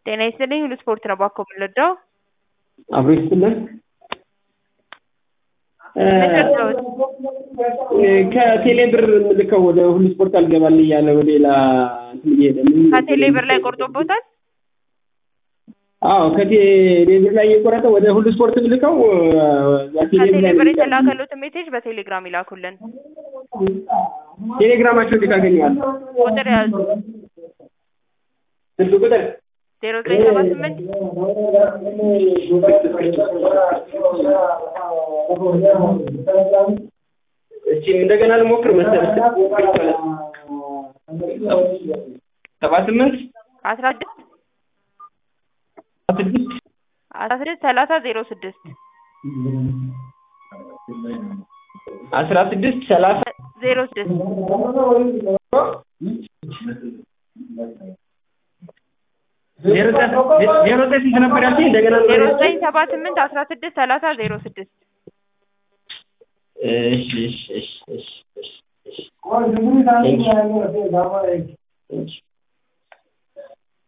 ጤና ይስጥልኝ ሁሉ ስፖርት ነው ባኮ የምንወደው አብሮ ይስጥልን። ከቴሌ ብር የምልከው ወደ ሁሉ ስፖርት አልገባል እያለ ወደ ሌላ እንትን እየሄደ ምን- ከቴሌ ብር ላይ ቆርጦቦታል። አዎ ከቴሌ ብር ላይ እየቆረጠ ወደ ሁሉ ስፖርት የምልከው እዛ ቴሌ ብር ከቴሌ ላይ ብር ነው የተላከሉትን ሜሴጅ በቴሌግራም ይላኩልን። ቴሌግራማቸው እንዴት አገኘዋለሁ? ቁጥር ያዙ ስልክ ቁጥር ዜሮ ዘጠኝ ሰባ ስምንት እስኪ እንደገና ልሞክር መሰለኝ። ሰባ ስምንት አስራ ስድስት ስድስት አስራ ስድስት ሰላሳ ዜሮ ስድስት አስራ ስድስት ሰላሳ ዜሮ ስድስት ዜሮ ዘጠኝ ዜሮ ዘጠኝ ስንት ነበር ያልሽኝ? እንደገና ዜሮ ዘጠኝ ሰባ ስምንት አስራ ስድስት ሰላሳ ዜሮ ስድስት እሺ እሺ እሺ እሺ እሺ እሺ Thank you.